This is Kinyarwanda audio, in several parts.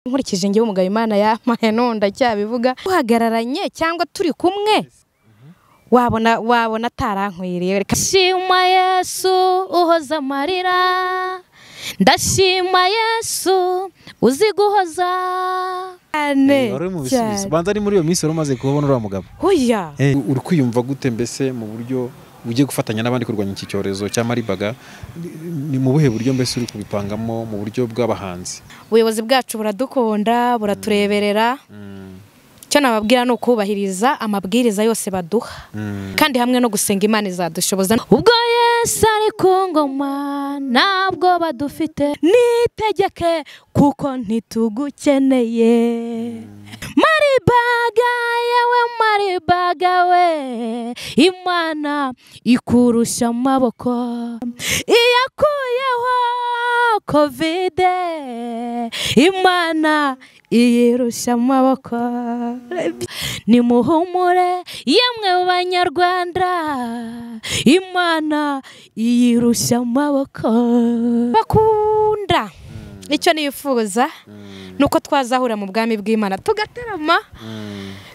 nkurikije ngewe umugabo imana yampaye none ndacyabivuga duhagararanye cyangwa turi kumwe wabona wabona atarankwiriye reka Ndashima Yesu uhoza amarira ndashima Yesu uzi guhoza cyane wari uri mu bisubizo banza ari muri iyo minsi wari umaze kubabona uriya mugabo hoya uri kwiyumva gute mbese mu buryo ugiye gufatanya n'abandi kurwanya iki cyorezo cya maribaga Ni- ni mu buhe buryo mbese uri kubipangamo mu buryo bw'abahanzi ubuyobozi bwacu buradukunda buratureberera Mm, icyo nababwira ni ukubahiriza amabwiriza yose baduha mm. kandi hamwe no gusenga imana izadushoboza ubwo Yesu ari ku ngoma ntabwo badufite nitegeke kuko ntitugukeneye maribaga yewe maribaga we imana ikurusha amaboko iyakuyeho kovide imana iyirusha amaboko nimuhumure yemwe banyarwanda imana iyirusha amaboko bakunda icyo nifuza ni uko twazahura mu bwami bw'imana tugatarama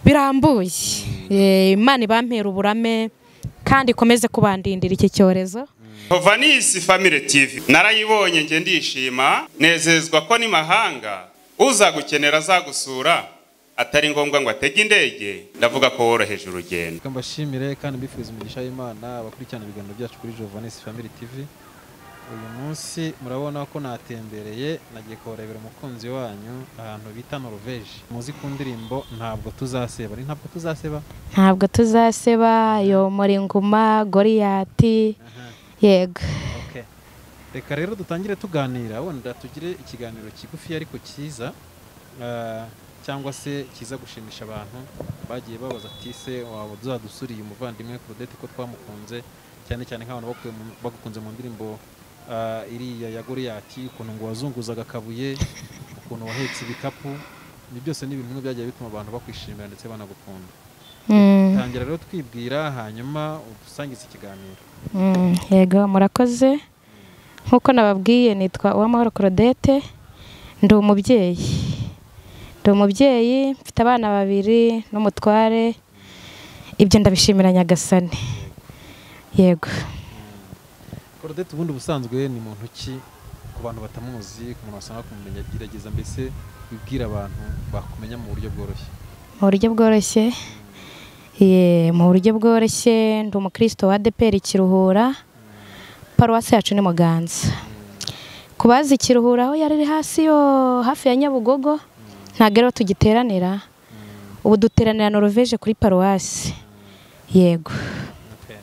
birambuye Eh, imana ibampera uburame kandi ikomeze kubandindira iki cyorezo Hovanisi Family TV narayibonye nge ndishima nezezwa ko ni mahanga uzagukenera azagusura atari ngombwa ngo atege indege ndavuga ko woroheje urugendo Reka mbashimire kandi mbifuriza imigisha y'imana abakurikirana ibiganiro byacu kuri jovanesi family tv uyu munsi murabona ko natembereye nagiye kubarebera umukunzi wanyu ahantu bita noruveje muzi ku ndirimbo ntabwo tuzaseba ari ntabwo tuzaseba ntabwo tuzaseba yomora inguma goriyati Aha, yego okay. reka rero dutangire tuganira wenda tugire ikiganiro kigufi ariko cyiza ah, cyangwa se kiza gushimisha abantu bagiye babaza ati se waba uzadusuriye umuvandimwe Claudette ko twamukunze cyane cyane nk'abantu bakuye mu- bagukunze mu ndirimbo ah, iriya ya goriyati ukuntu ngo wazunguzaga akabuye ukuntu wahetse ibikapu ibi byose ni ibintu bimwe byagiye bituma abantu bakwishimira ndetse banagukunda Mm, tangira rero twibwira hanyuma udusangize ikiganiro mm, yego murakoze nk'uko nababwiye nitwa uwamahoro Claudette ndi umubyeyi ndi umubyeyi mfite abana babiri n'umutware ibyo ndabishimira nyagasani yego Claudette ubundi ubusanzwe ni muntu ki ku bantu batamuzi ku muntu wasanga kumumenya gerageza mbese wibwira abantu bakumenya mu buryo bworoshye mu buryo bworoshye ye mu buryo bworoshye ndi umukristo wa adeperi kiruhura paruwasi yacu ni muganza ku bazi kiruhura aho yari iri hasi yo hafi ya nyabugogo ntabwo ariho tugiteranira ubu duteranira noruveje kuri paruwasi yego Okay.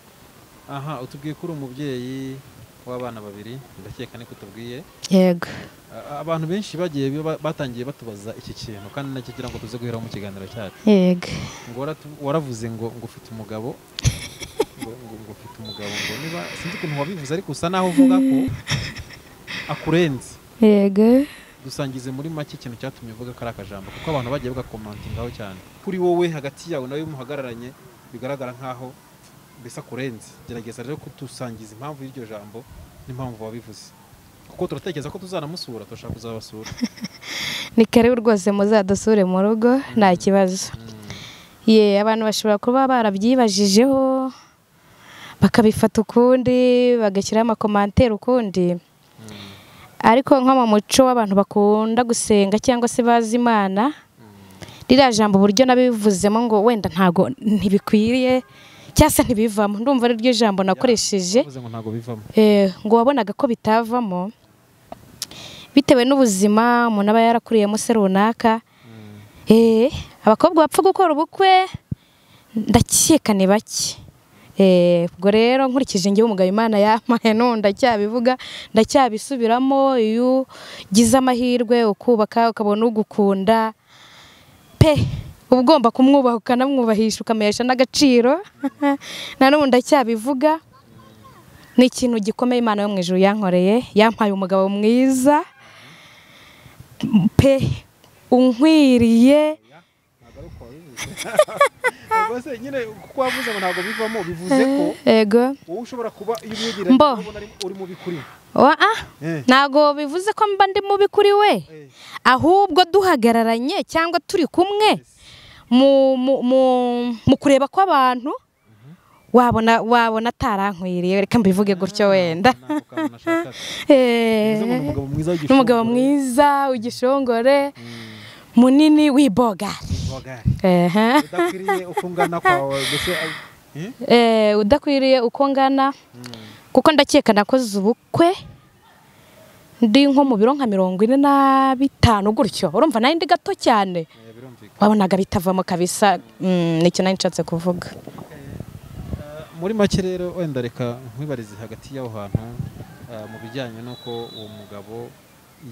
aha utubwiye ko uri umubyeyi w'abana babiri ndakeka niko utubwiye yego A- abantu benshi bagiye ba- batangiye batubaza iki kintu kandi nacyo kugira ngo tuze guheraho mu kiganiro cyacu yego ngo waratu- waravuze ngo ngo ufite umugabo ngo ngo- ngo ufite umugabo ngo niba sinzi ukuntu wabivuze ariko usa naho uvuga ko akurenze yego dusangize muri make ikintu cyatumye uvuga ko ari akajambo kuko abantu bagiye bagakomantingaho cyane kuri wowe hagati yawe nawe muhagararanye bigaragara nkaho mbese akurenze gerageza rero kudusangiza impamvu y'iryo jambo n'impamvu wabivuze kuko turatekereza ko tuzanamusura turashaka kuzabasura ni karibu rwose muzadusure mu rugo nta kibazo ye abantu bashobora kuba barabyibajijeho bakabifata ukundi bagashyiraho amakomanteri ukundi ariko nko mu muco w'abantu bakunda gusenga cyangwa se bazi imana ririya jambo uburyo nabivuzemo ngo wenda ntago ntibikwiriye cyangwa se ntibivamo ndumva ari ryo jambo nakoresheje uvuze ngo ntabwo bivamo Eh, ngo wabonaga ko bitavamo bitewe n'ubuzima umuntu aba yarakuriyemo se runaka Eh, abakobwa bapfa gukora ubukwe ndakeka ni bake Eh, ubwo rero nkurikije ngewe umugabo imana yampaye none ndacyabivuga ndacyabisubiramo iyo ugize amahirwe ukubaka ukabona ugukunda pe uba ugomba kumwubaha ukanamwubahisha ukamuhesha n'agaciro na n'ubu ndacyabivuga ni ikintu gikomeye imana yo mu ijuru yankoreye yampaye umugabo mwiza pe unkwiriye ntabwo ari uko wabivuze rwose nyine kuko wavuze ngo ntabwo bivamo bivuze ko ego wowe ushobora kuba iyo umwibwira Mbo. ubona ari- uri mubi kuri we oa Eh. ntago bivuze ko mba ndi mubi kuri we Eh. ahubwo duhagararanye cyangwa turi kumwe mu mu- mu- mu kureba kw'abantu wabona wabona atarankwiriye reka mbivuge gutyo wenda Ntabwo kantu nashakaga. Eh, Bivuze ngo ni umugabo mwiza w'igishoro. n'umugabo mwiza w'igishongore munini w'ibogari Bogari. Ehe. udakwiriye uko ungana kwawe mbese eh? Eh, udakwiriye uko ngana kuko ndakeka nakoze ubukwe ndi nko mu biro nka mirongo ine na bitanu gutyo urumva nayo ndi gato cyane Eh, birumvikana wabonaga bitavamo kabisa mm, nicyo nari nshatse kuvuga muri make rero wenda reka nkwibarize hagati y'aho hantu ah, mu bijyanye n'uko uwo mugabo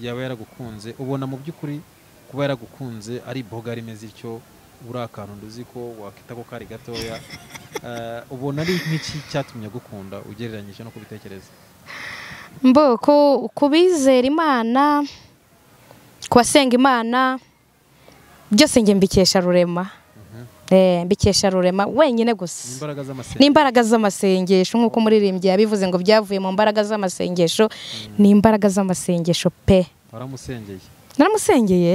yaba yaragukunze ubona mu by'ukuri kuba yaragukunze ari boga rimeze ityo uri akantu nduzi ko wakita ko kari gatoya Ah, ubona ari nk'iki cyatumye agukunda ugereranyije no kubitekereza mbo ku- ku bizera imana ku basenga imana byose njye mbikesha rurema Eh, mbikesha rurema wenyine gusa imbaraga z'amasengesho n'imbaraga z'amasengesho nk'uko umuririmbyi yabivuze ngo byavuye mu mbaraga z'amasengesho ni imbaraga z'amasengesho pe waramusengeye naramusengeye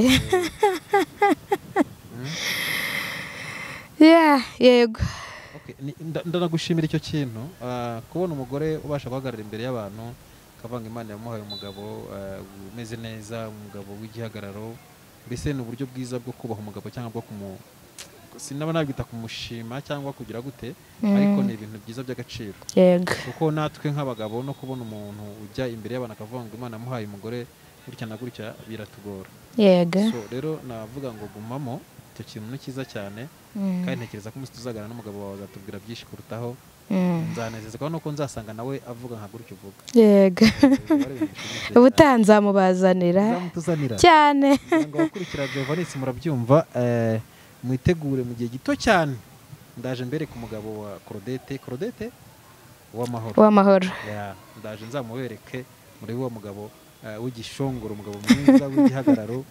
Yeah, yego Okay, ni- nda- ndanagushimira icyo kintu ah, kubona umugore ubasha guhagarara imbere y'abantu akavanga imana yamuhaye umugabo ah, umeze neza umugabo w'igihagararo mbese ni uburyo bwiza bwo kubaha umugabo cyangwa bwo kumu sinaba nabyita kumushima cyangwa kugira gute ariko ni ibintu byiza by'agaciro yego kuko natwe nk'abagabo no kubona umuntu ujya imbere y'abantu akavuga ngo imana yamuhaye umugore gutya na gutya biratugora yego so rero navuga ngo gumamo icyo kintu ni cyiza cyane Mm, kandi ntekereza ko umunsi tuzagana n'umugabo wawe azatubwira byinshi kurutaho mm, nzanezezwa nuko nzasanga nawe avuga nka gutyo uvuga yego ubutaha nzamubazanira zamutuzanira cyane kugira ngo abakurikira Giovannis murabyumva eh, mwitegure mu gihe gito cyane ndaje mbere ku mugabo wa Claudette Claudette w'amahoro w'amahoro Ya, ndaje nzamubereke muri wa mugabo eh, w'igishongoro umugabo mwiza w'igihagararo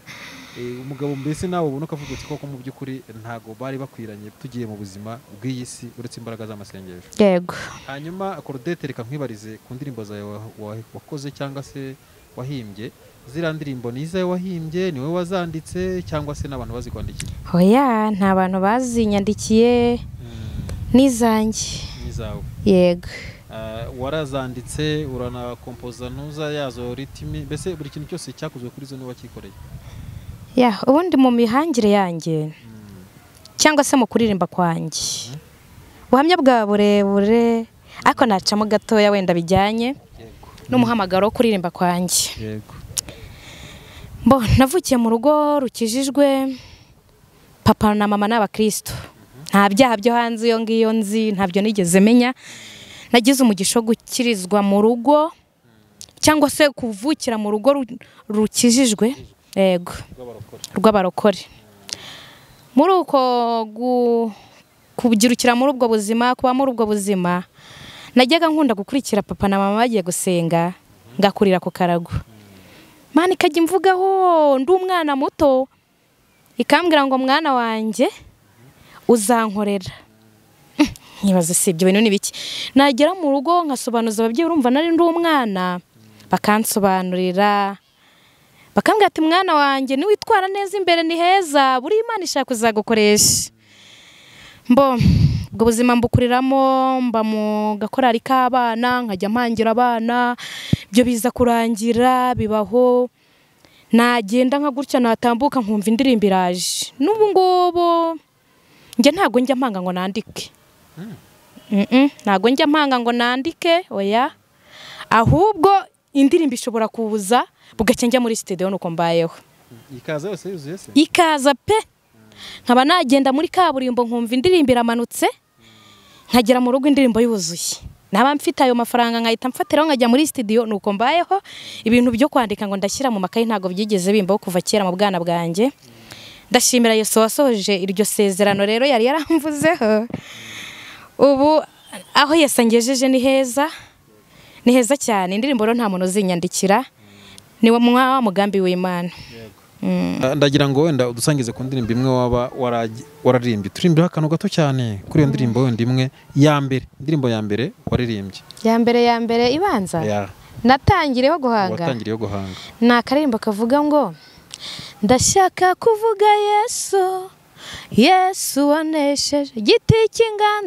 Eh, umugabo mbese nawe ubona ukavuga uti koko mu by'ukuri ntago bari bakwiranye tugiye mu buzima bw'iyi si uretse imbaraga z'amasengesho yego hanyuma korodete reka nkwibarize ku ndirimbo zawe wa- wa- wakoze cyangwa se wahimbye ziriya ndirimbo ni izawe wahimbye ni wowe wazanditse cyangwa se n'abantu bazikwandikiye hoya nta bantu bazinyandikiye n'izanjye ni izawe yego Ah, warazanditse uranakompoza ntuza yazo ritimi mbese buri kintu cyose cyakozwe kuri zo niwe wakikoreye ya ubundi mu mihangire yanjye cyangwa se mu kuririmba kwanjye ubuhamya bwa burebure ariko nacamo gatoya wenda bijyanye yego n'umuhamagaro wo kuririmba kwanjye yego mbo navukiye mu rugo rukijijwe papa na mama ni abakirisitu nta byaha byo hanze iyo ngiyo nzi ntabyo nigeze menya nagize umugisha wo gukirizwa mu rugo cyangwa se kuvukira mu rugo ru- rukijijwe yego rw'abarokore rw'abarokore muri uko gu- kubyirukira muri ubwo buzima kuba muri ubwo buzima najyaga nkunda gukurikira papa na mama bagiye gusenga ngakurira ku karago mani ikajya imvugaho ndi umwana muto ikambwira ngo mwana wanjye uzankorera Hmm, nkibaza si ibyo bintu ni biki nagera mu rugo nkasobanuza ababyeyi urumva nari ndi umwana bakansobanurira bakambwira ati mwana wanjye niwitwara neza imbere ni heza buri imana ishaka kuzagukoresha mbo ubwo buzima mbukuriramo mba mu gakorari k'abana nkajya mpangira abana ibyo biza kurangira bibaho nagenda nka gutya natambuka nkumva indirimbo iraje n'ubu ngubu njye ntabwo njya mpanga ngo nandike Mm-mm, ntabwo njya mpanga ngo nandike oya ahubwo indirimbo ishobora kuza bugacya njya muri sitidiyo nuko mbayeho ikaza yose yuzuye se ikaza pe nkaba nagenda muri kaburimbo nkumva indirimbo iramanutse nkagera mu rugo indirimbo yuzuye naba mfite ayo mafaranga nkahita mfatiraho nkajya muri sitidiyo nuko mbayeho ibintu byo kwandika ngo ndashyira mu makayi ntabwo byigeze bimbaho kuva kera mu bwana bwanjye ndashimira yesu wasohoje iryo sezerano rero yari yaramvuzeho ubu aho yesi angejeje ni heza ni heza cyane indirimbo rero nta muntu uzinyandikira ni wa mugambi w'imana yego Ah, ndagira ngo wenda udusangize ku ndirimbo imwe waba waragi- wararirimbye turirimbireho akantu gato cyane kuri iyo ndirimbo wenda imwe ya mbere indirimbo ya mbere waririmbye ya mbere ya mbere ibanza Ya, natangireho guhanga uwatangiriyeho guhanga ni akaririmbo kavuga ngo ndashaka kuvuga yesu yesu wanesheje igiti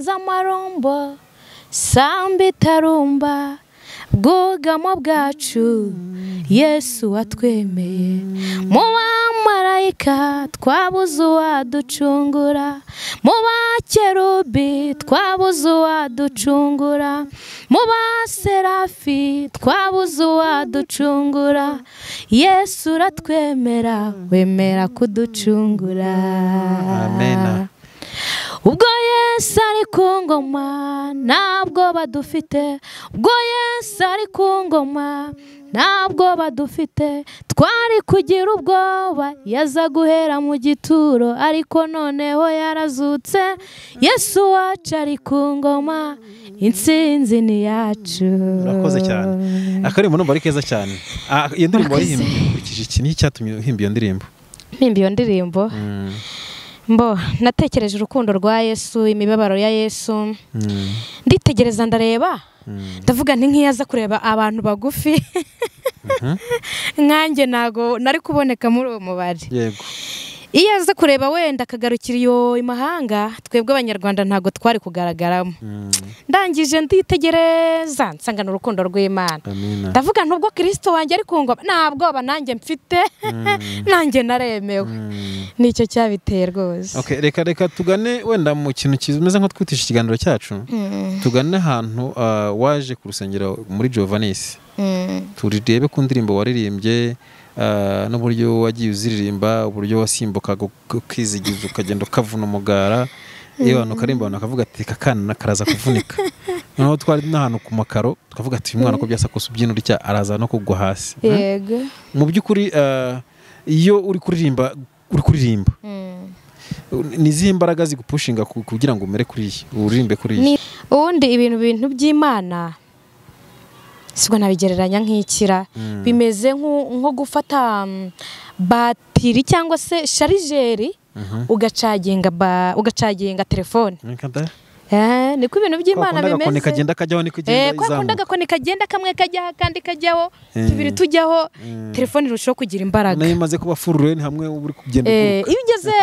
cy'inganzamarumbo samba itarumba bwugamo bwacu yesu watwemeye mu bamarayika twabuze uwaducungura mu bakerubi twabuze uwaducungura mu baserafi twabuze uwaducungura yesu uratwemera wemera kuducungura Amen. ubwo yesu ari ku ngoma ntabwo badufite ubwo yesu ari ku ngoma ntabwo badufite twari kugira ubwoba yaza guhera mu gituro ariko noneho yarazutse yesu wacu ari ku ngoma intsinzi ni yacu urakoze cyane akaririmbo numva ari keza cyane Ah, iyo ndirimbo waririmbye ukurikije iki ni icyatumye uhimba iyo ndirimbo mpimba iyo ndirimbo Mm, mbo natekereje urukundo rwa yesu imibabaro ya yesu mm, nditegereza ndareba mm. ndavuga nti nk'iyo aza kureba abantu bagufi nkanjye ntago nari kuboneka muri uwo mubare yego iyo aza kureba wenda akagarukira iyo imahanga twebwe abanyarwanda ntago twari kugaragaramo Mm, ndangije nditegereza nsangana urukundo rw'imana amina ndavuga nubwo kirisito wanjye ari kungoma nta bwoba nanjye mfite nanjye naremewe Mm. nicyo cyabiteye rwose Okay, reka reka tugane wenda mu kintu kimeze nko twitisha ikiganiro cyacu tugane ahantu ah, waje ku rusengero muri Jovanisi Mm. turirebe ku ndirimbo waririmbye ah, n'uburyo wagiye uziririmba uburyo wasimbukaga uk- ukizigiza ukagenda ukavuna umugara iyo abantu ukarimba abantu bakavuga ati "Ka kana karaza kuvunika noneho twari n'ahantu ku makaro tukavuga ati uyu mwana ko byasakose ubyina urya araza no kugwa hasi Mm? yego mu by'ukuri ah, iyo uri kuririmba uri kuririmba Mm. ni izihe mbaraga zigupushinga ku- kugira ngo umere kuri iyi uririmbe kuri iyi Ni- ubundi ibintu bintu by'imana sibwo nabigereranya nk'ikira Mm. bimeze nk'u- nko gufata mm, batiri cyangwa se sharijeri Mhm. ugacaginga ba- ugacaginga telefone Nkada? Eh, niko ibintu Kwa by'imana kundi agakoni bimeze kagenda kajyaho niko Eh, igenda kwa kundi izamuka agakoni kagenda kamwe kajyaho akandi kajyaho Eh. tubiri tujyaho Mm. telefone irushaho kugira imbaraga nayo imaze kuba furure ni hamwe uba uri kugenda Eh, uguruka iyo ugeze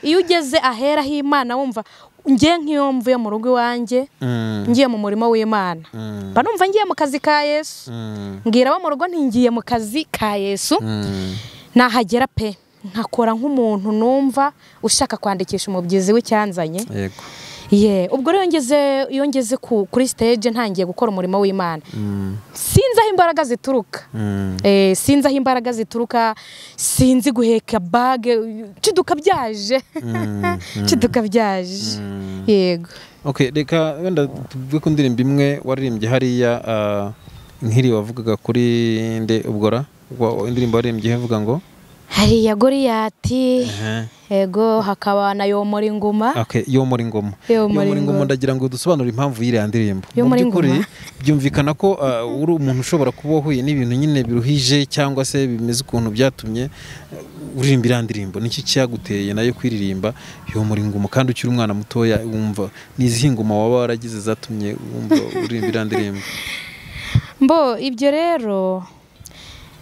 iyo ugeze ahera h'imana wumva ngiye nk'iyo mvuye mu rugo iwanjye Mm, ngiye mu murimo w'imana mm, mba numva ngiye mu kazi ka yesu mm, mbwira abo mu rugo ntingiye mu kazi ka yesu mm. nahagera pe nkakora nk'umuntu numva ushaka kwandikisha umubyizi w'icyanzanye yego ye ubwo rero iyo ngeze iyo ngeze ku- kuri stage ntangiye gukora umurimo w'imana Mm, sinzi aho imbaraga zituruka mm, Eh, sinzi aho imbaraga zituruka sinzi guheka bage ciduka byaje mm, ciduka byaje mm. yego Okay, reka wenda tuvuge ku ndirimbo imwe waririmbye hariya ah, nk'iri wavugaga kuri nde ubwora Wa- indirimbo waririmbye ivuga ngo hariya goriyati Ehe. yego hakaba na yomora inguma Okay, yo muri ngoma. Yo muri ngoma ngoma. ndagira ngo dusobanure impamvu y'iriya ndirimbo. Yo Mu muri by'ukuri ngoma. byumvikana ko uh, uri umuntu ushobora kuba wahuye n'ibintu nyine biruhije cyangwa se bimeze ukuntu byatumye uh, uririmba iriya ndirimbo. Niki cyaguteye nayo kwiririmba yo muri ngoma kandi ukiri umwana mutoya wumva n'izihe ngoma waba waragize zatumye wumva uririmba iriya ndirimbo. mbo ibyo rero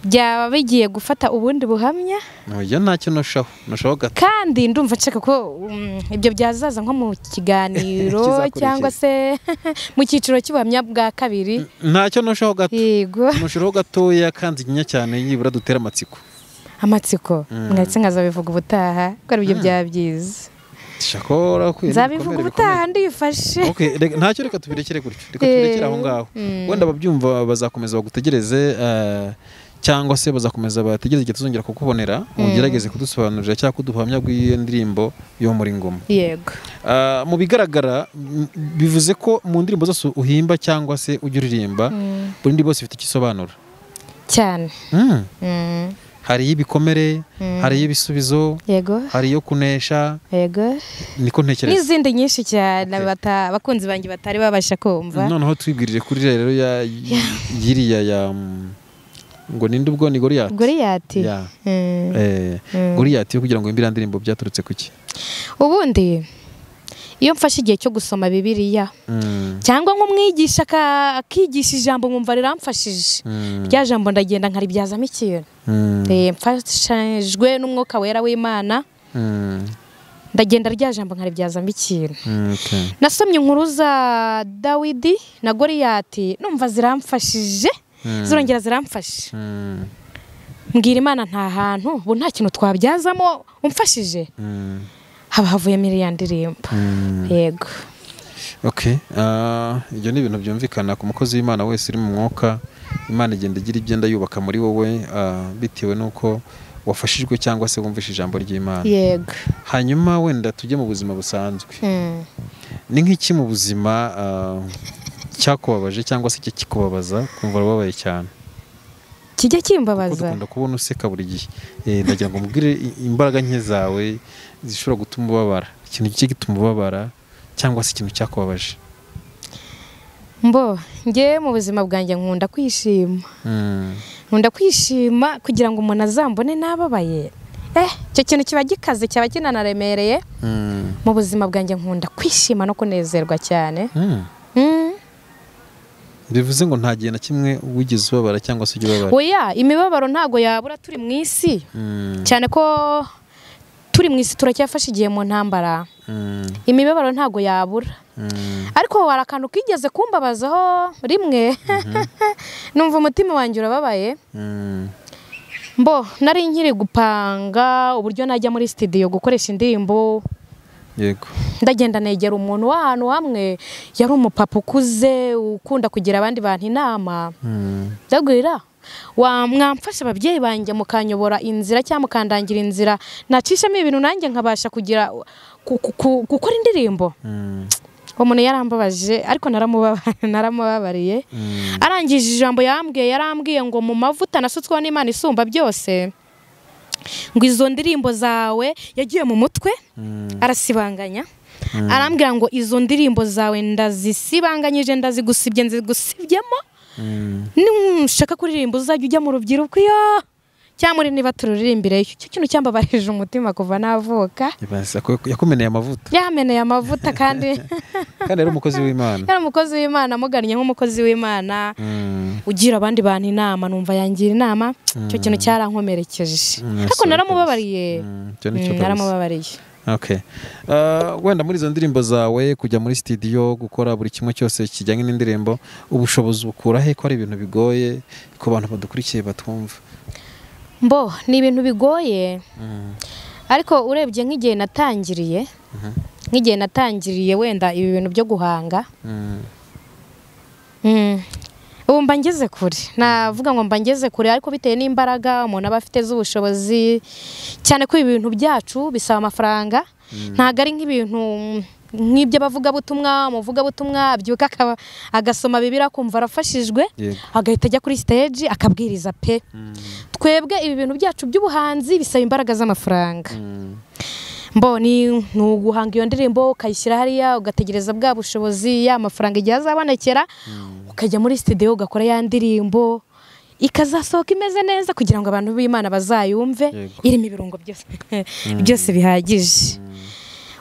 byaba bigiye gufata ubundi buhamya Oya ntacyo nashaho. Nashaho gato. kandi ndumva nshaka ko mm, ibyo byazaza nko mu kiganiro Kizakurikira. cyangwa se mu cyiciro cy'ubuhamya bwa kabiri Ntacyo nashaho gato. yego Nashaho gatoya kandi nyinya cyane yibura dutere amatsiko. amatsiko Mm. mwese nkazabivuga ubutaha ko ari byo byaba byiza Shakora kwirinda nzabivuga ibikomere bikomeye. ubutaha ndifashe Okay, reka- ntacyo reka tubirekere gutyo reka tubirekere aho ngaho Mm. wenda ababyumva bazakomeza bagutegereze eh, cyangwa se bazakomeza bategereze igihe tuzongera kukubonera ugerageze kudusobanurira cyangwa kuduhamya bw'iyo ndirimbo yo muri ngoma yego Ah, mu bigaragara m- bivuze ko mu ndirimbo zose uhimba cyangwa se ujya uririmba buri ndirimbo yose ifite icyo isobanura cyane Mm. Mm. hari ibikomere hari ibisubizo yego hari iyo kunesha yego niko ntekereza n'izindi nyinshi cyane Okay. bata- abakunzi banjye batari babasha kumva noneho twibwirire kuri rero ya yiriya ya mm, ngo ninde ubwo ni goriyati goriyati Ya. Eh. Eh, Mm. goriyati yo kugira ngo yumvire indirimbo byaturutse ku ki ubundi iyo mfashe igihe cyo gusoma bibiliya Mm, cyangwa nk'umwigisha aka- akigisha ijambo nkumva riramfashije mm, rya jambo ndagenda nkaribyazamo ikintu mm, Eh, mfashijwe n'umwuka wera w'imana mm, ndagenda rya jambo nkaribyazamo ikintu mm, okay. nasomye inkuru za dawidi na goriyati numva ziramfashije Mm. zirongera ziramfasha Mm, mbwira imana nta hantu ubu nta kintu twabyazamo umfashije mm, haba havuyemo iriya ndirimbo mm. yego Okay, ah, ibyo ni ibintu byumvikana ku mukozi w'imana wese uri mu mwuka imana igenda igira ibyenda yubaka muri wowe ah, bitewe n'uko wafashijwe cyangwa se wumvishe ijambo ry'imana yego hanyuma wenda tujye mu buzima busanzwe Mm. ni nk'iki mu buzima ah, cyakubabaje cyangwa se kikubabaza kumva urababaye cyane kijya kuko kimbabaza dukunda kubona useka buri gihe Eh, ndagira ngo mubwire i- imbaraga nke zawe zishobora gutuma ubabara ikintu kijya gituma ubabara cyangwa se ikintu cyakubabaje mbo njye mu buzima bwanjye nkunda kwishima Mm, nkunda kwishima kugira ngo umuntu azambone n'ababaye eh icyo kintu kiba gikaze cyaba kinanaremereye mm, mu buzima bwanjye nkunda kwishima no kunezerwa cyane mm. Mm. bivuze ngo nta gihe na kimwe wigeze ubabara cyangwa se ujya ubabara oya imibabaro ntago yabura turi mu isi Mm, cyane ko turi mu isi turacyafashe igihe mu ntambara mm, imibabaro ntago yabura mm, ariko hari akantu kigeze kumbabazaho rimwe numva umutima wanjye urababaye mm, mbo nari nkiri gupanga uburyo najya muri sitidiyo gukoresha indirimbo yego ndagenda negera umuntu w'ahantu hamwe yari umupapa ukuze ukunda kugira abandi bantu inama Mm, ndagwira wa mwamfasha ababyeyi banjye mukanyobora inzira cyangwa mukandangira inzira nacishamo ibintu nanjye nkabasha kugira ku- ku- ku- gukora indirimbo mm, uwo muntu yarambabaje ariko naramubaba- naramubabariye mm, arangije ijambo yambwiye yarambwiye ngo mu mavuta nasutsweho n'imana isumba byose ngo izo ndirimbo zawe yagiye mu mutwe mm, arasibanganya arambwira ngo izo ndirimbo zawe ndazisibanganyije ndazigusibye nzigusibyemo mm. nushaka kuririmba uzajya ujya mu rubyiruko iyo cyangwa muri niba tururirimbire icyo kintu cyambabarije umutima kuva navuka Ibanza ko yakumeneye amavuta yameneye amavuta kandi kandi ari umukozi w'imana yari umukozi w'imana amugannye nk'umukozi w'imana Mm, ugira abandi bantu inama numva yangira inama icyo kintu cyarankomerekeje Mm, ariko sorry, naramubabariye mm, icyo ni cyo Mm, kabisa. naramubabariye Okay. Ah, wenda muri izo ndirimbo zawe kujya muri studio gukora buri kimwe cyose kijyanye n'indirimbo ubushobozi bukura he ko ari ibintu bigoye ku bantu badukurikiye batwumva mbo ni ibintu bigoye Mm, ariko urebye nk'igihe natangiriye nk'igihe natangiriye wenda ibi bintu byo guhanga mm, Mm. ubu mba ngeze kure navuga ngo mba ngeze kure ariko bitewe n'imbaraga umuntu aba afite z'ubushobozi cyane ko ibi bintu byacu bisaba amafaranga ntabwo ari nk'ibintu mm, nk'iby'abavugabutumwa umuvugabutumwa abyuka akaba- agasoma bibiri akumva arafashijwe Yego. agahita ajya kuri stage akabwiriza pe twebwe ibi bintu byacu by'ubuhanzi bisaba imbaraga z'amafaranga mm, mboni ni uguhanga iyo ndirimbo ukayishyira hariya ugategereza bwa bushobozi ya mafaranga igihe azabonekera ukajya muri sitidiyo ugakora ya ndirimbo ikazasohoka imeze neza kugira ngo abantu b'imana bazayumve Yego. irimo ibirungo byose byose bihagije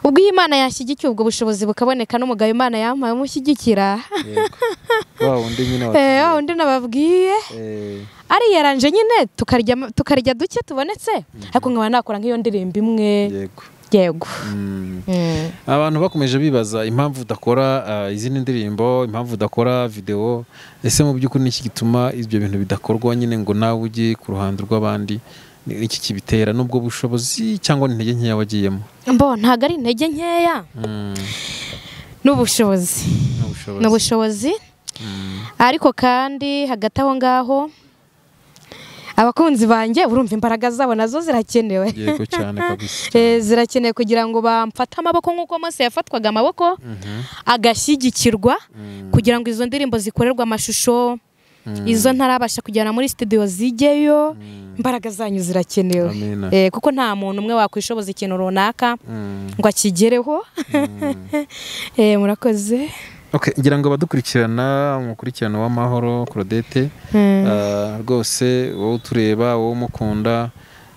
ubwo iyo imana yashyigikiye ubwo bushobozi bukaboneka n'umugabo imana yampaye umushyigikira yego. wa wundi nyine wa- Eh, wa undi nababwiye Eh, ari yaranje nyine tukarya tukarya duke tubonetse ariko nkaba nakora nk'iyo ndirimbo imwe yego. yego Mm. Mm. abantu bakomeje bibaza impamvu udakora ah, izindi ndirimbo impamvu udakora videwo ese mu by'ukuri ni iki gituma ibyo bintu bidakorwa nyine ngo nawe ujye ku ruhando rw'abandi Ni- ni iki kibitera n'ubwo bushobozi cyangwa n'intege nkeya wagiyemo mbo ntabwo ari intege nkeya Mm, n'ubushobozi ni ubushobozi. ni ubushobozi ariko kandi hagati aho ngaho abakunzi banjye urumva imbaraga zabo nazo zirakenewe yego cyane kabisa Eh, zirakenewe kugira ngo bamfate amaboko nk'uko Mose yafatwaga amaboko agashyigikirwa kugira ngo izo ndirimbo zikorerwe amashusho izo ntarabasha kujyana muri studio zijyeyo imbaraga zanyu zirakenewe Amina. Eh, kuko nta muntu umwe wakwishoboza ikintu runaka Mm, ngo akigereho Eh, murakoze Okay, ngira ngo abadukurikirana umukurikirano w'amahoro Claudette ah, rwose wowe utureba wowe umukunda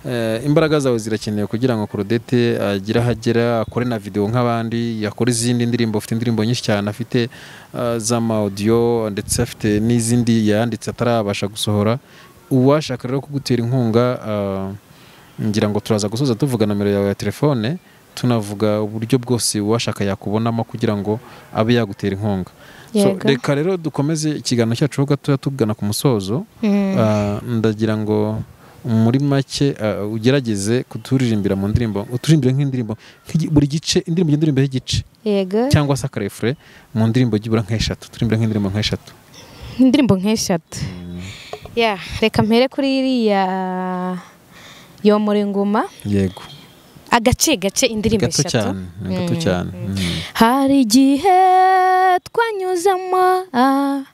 eh, imbaraga zawe zirakenewe kugira ngo Claudette agire aho agera akore na video nk'abandi yakore izindi ndirimbo afite indirimbo nyinshi cyane afite ah, z'amaudio ndetse afite n'izindi yanditse atarabasha gusohora uwashaka rero kugutera inkunga ah, ngira ngo turaza gusoza tuvuga nomero yawe ya telefone tunavuga uburyo bwose uwashaka yakubonamo kugira ngo abe yagutera inkunga so Yego. reka rero dukomeze ikiganiro cyacu ho gatoya tugana ku musozo Ah, ndagira ngo muri make ah, ugerageze kuturirimbira mu ndirimbo uturirimbire nk'indirimbo nk'igi- buri gice indirimbo igenda iririmba y'igice yego cyangwa se akarefure mu ndirimbo byibura nk'eshatu turirimbire nk'indirimbo nk'eshatu indirimbo nk'eshatu ya reka mpere kuri iriya yomora inguma yego agace gace indirimbo gato eshatu cyane ni gato cyane Mm. hari igihe twanyuzemo ah,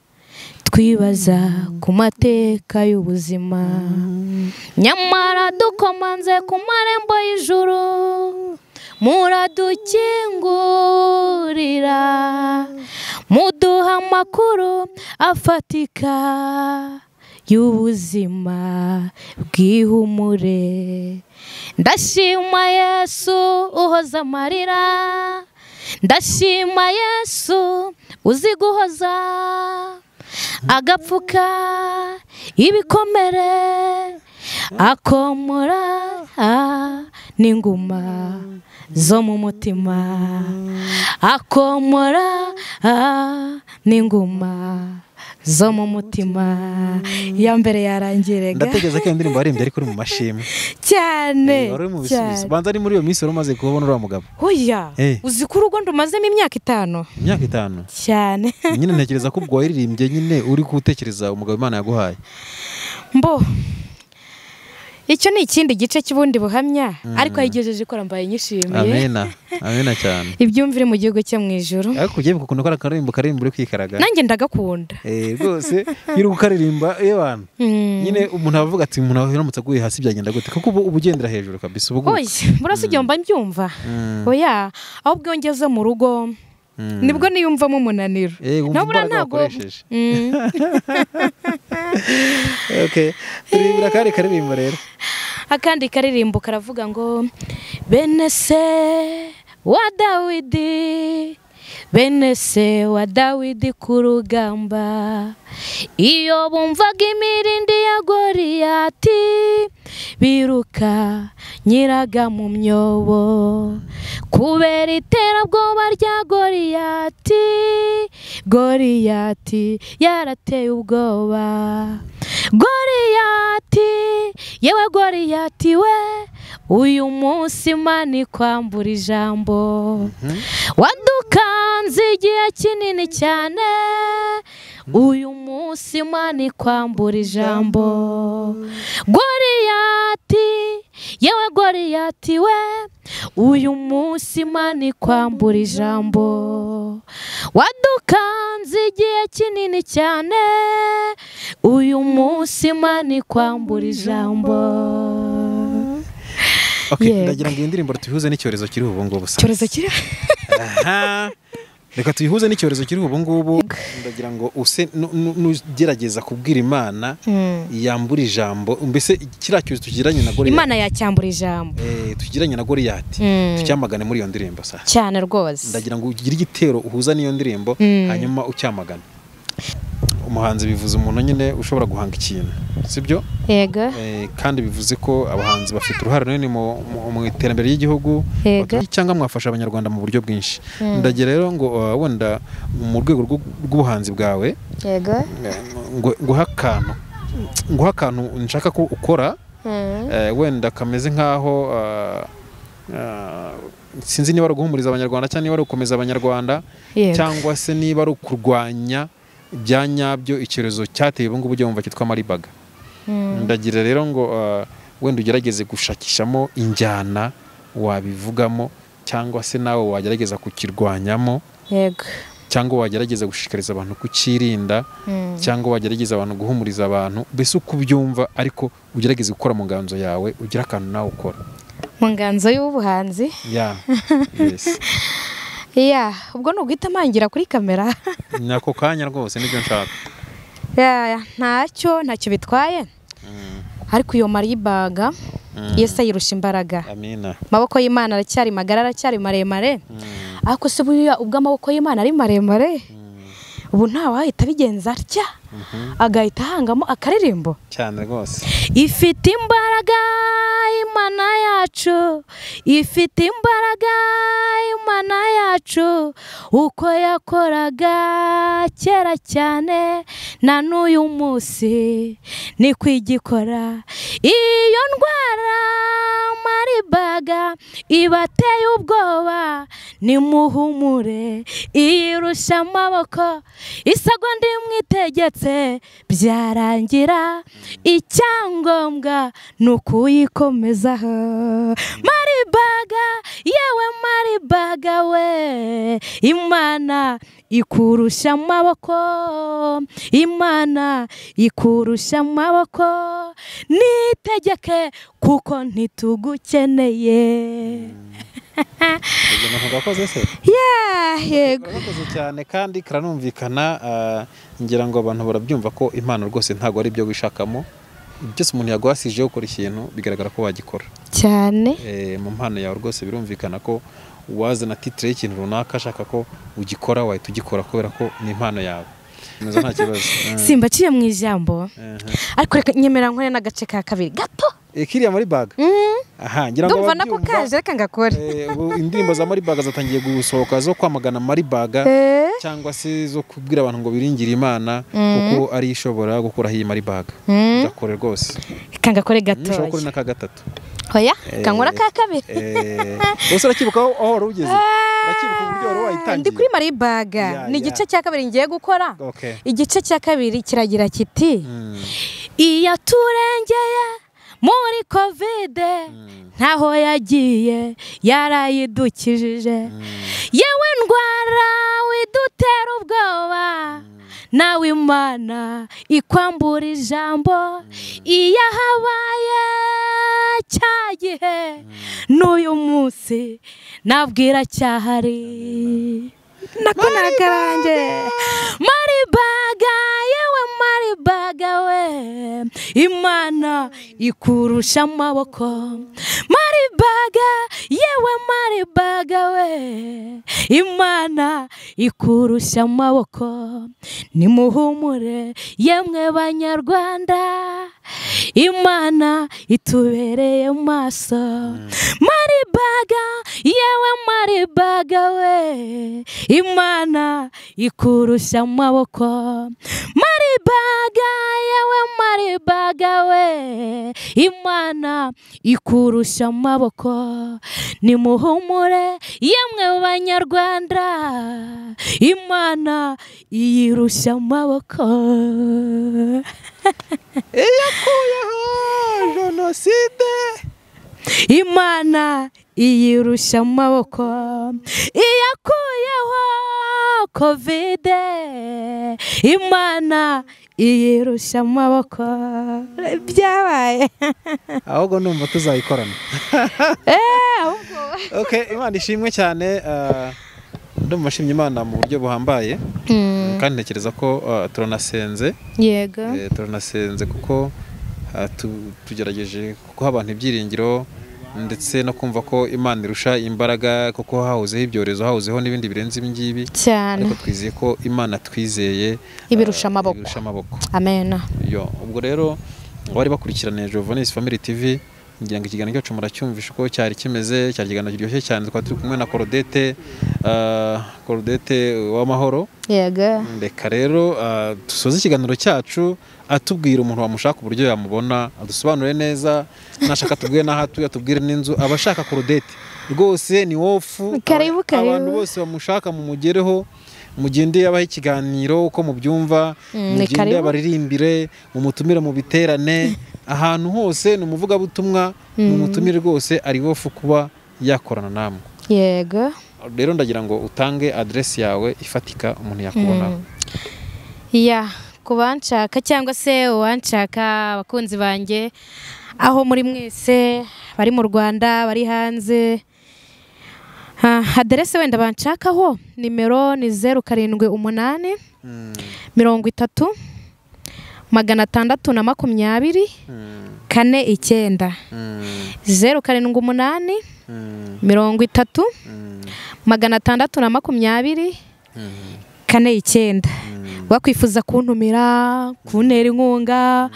twibaza ku mateka y'ubuzima nyamara dukomanze ku marembo y'ijuru muradukingurira muduha amakuru afatika y'ubuzima bw'ihumure ndashima yesu uhoza amarira ndashima yesu uzi guhoza agapfuka ibikomere akomora n'inguma zo mu mutima akomora n'inguma zo mu mutima iya mbere yarangiraga ndatekereza ko iyo ndirimbo waririmbye ariko uri mu mashimwe cyane Eh, wari uri mu bisubizo banza ari muri iyo minsi wari umaze kubona uriya mugabo oya Eh. uzi ko urugo ndumazemo imyaka itanu imyaka itanu cyane nyine ntekereza ko ubwo waririmbye nyine uri kuwutekereza umugabo imana yaguhaye mbo icyo ni ikindi gice cy'ubundi buhamya ariko yayigejeje ikora mbaye nyishimiye amena amena cyane ibyumvire mu gihugu cyo mu ijoro ariko ugiye gukunda ko akaririmbo karirimbo uri kwikaraga nanjye ndagakunda Eh, rwose iyo uri gukaririmba yewana Mm. nyine umuntu avuga ati umuntu aramutse aguye hasi byagenda gute kuko ubu uba ugendera hejuru kabisa uba uguye oya murasigaye mba mbyumva Mm. oya ahubwo iyo ngeze mu rugo Mm. nibwo niyumvamo umunaniro Eh, wumva Nabura imbaraga ntabwo- wakoresheje Mm. okay turirimbira akandi karirimbo rero akandi karirimbo karavuga ngo bene se wa dawidi bene se wa dawidi ku rugamba iyo bumvaga imirindi ya goriyati biruka nyiraga mu myobo kubera iterabwoba rya goriyati goriyati yarateye ubwoba goriyati yewe goriyati we uyu munsi imana ikwambura ijambo wadukanze igihe kinini cyane uyu munsi imana ikwambura ijambo goriyati yewe goriyati we uyu munsi imana ikwambura ijambo wadukanze igihe kinini cyane uyu munsi imana ikwambura ijambo okay Yego. ndagira ngo iyi ndirimbo tuyihuze n'icyorezo kiri ubu ngubu sa icyorezo kiri Aha. reka tuyihuze n'icyorezo kiri ubu ngubu ndagira ngo use nu- nu- nugerageza kubwira imana yambura ijambo mbese kiriya cyorezo tugiranye na goriyati imana yacyambura ijambo Eh, tugiranye na goriyati Mm. tucyamagane muri iyo ndirimbo sa cyane rwose ndagira ngo ugire igitero uhuza n'iyo ndirimbo Mm. hanyuma ucyamagane umuhanzi bivuze umuntu nyine ushobora guhanga ikintu sibyo yego Eh, kandi bivuze ko abahanzi bafite uruhare runini mu- mu- mu iterambere ry'igihugu Yego. Batu- cyangwa mwafasha abanyarwanda mu buryo bwinshi ndagira rero ngo uh, wenda mu rwego rw'u- rw'ubuhanzi bwawe yego eh, ngo- nguhe akantu nguhe akantu nshaka ko ukora eh, wenda kameze nk'aho uh, uh, sinzi niba ari uguhumuriza abanyarwanda cyangwa niba ari ugukomeza abanyarwanda Yego. cyangwa se niba ari ukurwanya ibya nyabyo icyorezo cyateye ubu ngubu wumva cyitwa maribaga ndagira rero ngo uh, wenda ugerageze gushakishamo injyana wabivugamo cyangwa se nawe wagerageza kukirwanyamo yego cyangwa wagerageza gushishikariza abantu kukirinda cyangwa wagerageza abantu guhumuriza abantu mbese uko ubyumva ariko ugerageze gukora mu nganzo yawe ugire akantu nawe ukora mu nganzo y'ubuhanzi ya yes iya ubwo ni uguhita mpangira kuri kamera ni ako kanya rwose nibyo nshaka Ya, ntacyo ntacyo bitwaye Mm, ariko iyo maribaga Mm. yesi ayirusha imbaraga amina amaboko y'imana aracyari magara aracyari maremare Mm, ariko se buriya ubwo amaboko y'imana ari maremare mm, ubu ntawahita abigenza atya mhm. agahita ahangamo akaririmbo cyane rwose ifite imbaraga imana yacu ifite imbaraga imana yacu uko yakoraga kera cyane na n'uyu munsi niko igikora iyo ndwara maribaga ibateye ubwoba nimuhumure iyirusha amaboko isagonda imwitegetse byarangira icyangombwa ni ukuyikomezaho maribaga yewe maribaga we imana ikurusha amaboko imana ikurusha amaboko nitegeke kuko ntitugukeneye ibyo bintu gakoze se yeah, yego gakoze cyane kandi karanumvikana ah, ngira ngo abantu barabyumva ko impano rwose ntabwo ari ibyo wishakamo byose umuntu yaguhasijeho ukora ikintu bigaragara ko wagikora cyane Eh, mu mpano yawe rwose birumvikana ko wazana titire y'ikintu runaka ashaka ko ugikora wahita ugikora kubera ko ni impano yawe Neza nta kibazo Mm, simba aciye mu ijambo aha. ariko reka nyemera nkore n'agace ka kabiri gato Eh, kiriya muri baga aha ngira ngo ndumva nako ababyumva, kaje reka ngakore eh, ubu indirimbo za maribaga zatangiye gusohoka zo kwamagana maribaga Eh, cyangwa se zo kubwira abantu ngo biringire imana kuko ari ishobora gukuraho iyi maribaga Mm. gakore rwose reka ngakore ntushobora kuri gatoya n'aka gatatu oya Eh, kankora ka kabiri Eh, gusa urakibuka aho aho wari ugeze urakibuka uburyo wari Ah, ndi kuri wayitangiye maribaga Ya, ni ya. igice cya kabiri ngiye gukora Okay. igice cya kabiri kiragira kiti Mm, iyaturengeye muri kovide ntaho yagiye yarayidukijije yewe ndwara widutera ubwoba nawe imana ikwambura ijambo iyo habaye cya gihe n'uyu munsi nabwira cyahari nako nakarange maribaga yewe maribaga we imana ikurusha amaboko maribaga yewe maribaga we imana ikurusha amaboko nimuhumure yemwe banyarwanda imana itubereye maso maribaga yewe maribaga we imana ikurusha amaboko maribaga yewe maribaga we imana ikurusha amaboko nimuhumure yemwe banyarwanda imana iyirusha amaboko iyakuyeho jenoside imana iyirusha amaboko iyakuyeho kovide imana iyirusha amaboko byabaye ahubwo numva tuzayikorana Eh, ahubwo okay imana ishimwe cyane ah, ndumva nshimye imana mu buryo buhambaye kandi ntekereza ko ah, turanasenze yego Eh, turanasenze kuko ah, tu- tugerageje guha abantu ibyiringiro ndetse no kumva ko imana irusha imbaraga kuko hahozeho ibyorezo hahozeho n'ibindi birenze ibi ngibi cyane ariko twizeye ko imana twizeye Ibirusha ah, amaboko. ibirusha amaboko amena yo ubwo rero abari bakurikiraniye Jovenis Family TV ngira ngo ikiganiro cyacu muracyumvisha uko cyari kimeze cyari ikiganiro kiryoshye cyane twari turi kumwe na Corodete ah, Corodete w'amahoro yego reka rero ah, dusoze ikiganiro cyacu atubwira umuntu wamushaka uburyo yamubona adusobanure neza nashaka atubwire n'aho atuye atubwire n'inzu aba ashaka Corodete rwose ni wofu Karibu, karibu. abantu bose bamushaka mumugereho mugende yabaha ikiganiro uko mubyumva Mm, ni mugende karibu. yabaririmbire mumutumire mu biterane ahantu hose ni umuvugabutumwa mumutumire rwose ari wofu kuba yakorana namwe yego rero ndagira ngo utange adresi yawe ifatika umuntu yakubonaho ya ku banshaka cyangwa se uwanshaka abakunzi banjye aho muri mwese bari mu rwanda bari hanze Ah, aderese wenda banshakaho nimero ni zeru karindwi umunani mirongo itatu magana atandatu na makumyabiri kane icyenda zeru karindwi umunani mirongo itatu magana atandatu na makumyabiri kane icyenda wakwifuza kuntumira kuntera inkunga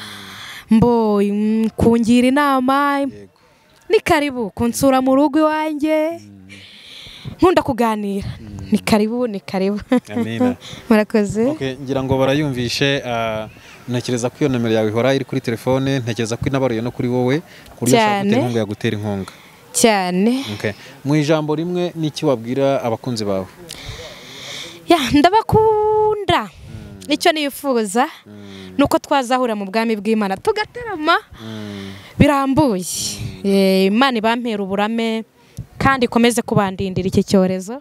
mbo mm, kungira inama yego ni karibu kunsura mu rugo iwanjye nkunda kuganira ni karibu ni karibu amina murakoze Okay, ngira ngo barayumvishe ah, ntekereza ko iyo nomero yawe ihora iri kuri telefone ntekereza ko inabaruye no kuri wowe ku buryo ushobora Cyane. gutera inkunga yagutera inkunga cyane Okay. mu ijambo rimwe n'iki wabwira abakunzi bawe ya ndabakunda icyo nifuza ni uko twazahura mu bwami bw'imana tugatarama birambuye Eh, imana ibampera uburame kandi ikomeze kubandindira iki cyorezo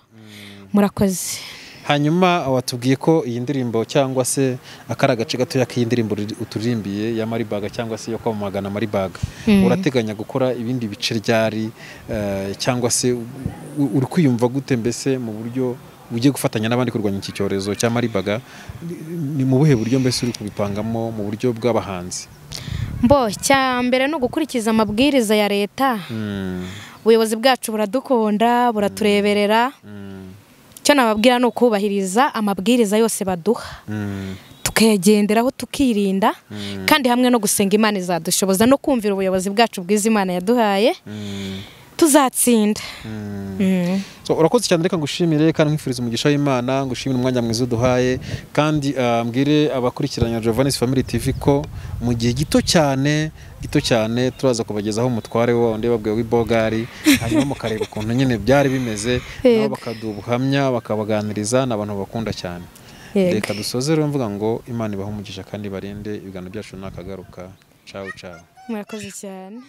murakoze hanyuma watubwiye ko iyi ndirimbo cyangwa se akari agace gatoya k'iyi ndirimbo uri- uturirimbiye ya maribaga cyangwa se yo kwamagana maribaga urateganya gukora ibindi bice ryari eh, cyangwa se u- u- uri kwiyumva gute mbese mu buryo ugiye gufatanya n'abandi kurwanya iki cyorezo cya maribaga ni- ni mu buhe buryo mbese uri kubipangamo mu buryo bw'abahanzi mbo cya mbere ni ugukurikiza amabwiriza ya leta Mm, ubuyobozi bwacu buradukunda buratureberera mm, icyo nababwira ni ukubahiriza amabwiriza yose baduha mm, tukayagenderaho tukirinda kandi hamwe no gusenga imana izadushoboza no kumvira ubuyobozi bwacu bwiza imana yaduhaye mm, tuzatsinda mm. Mm. So, urakoze cyane reka ngushimire kandi nkwifuriza umugisha w'imana ngushimire umwanya mwiza uduhaye kandi ah, mbwire abakurikirana Jovanis Family TV ko mu gihe gito cyane gito cyane turaza kubagezaho umutware wundi babwiwe w'ibogari hanyuma mukareba ukuntu nyine byari bimeze nabo Yego. bakaduha ubuhamya bakabaganiriza ni abantu babakunda cyane Yego. reka dusoze rero mvuga ngo imana ibahe umugisha kandi barinde ibiganiro byacu ntakagaruka cawu cawu murakoze cyane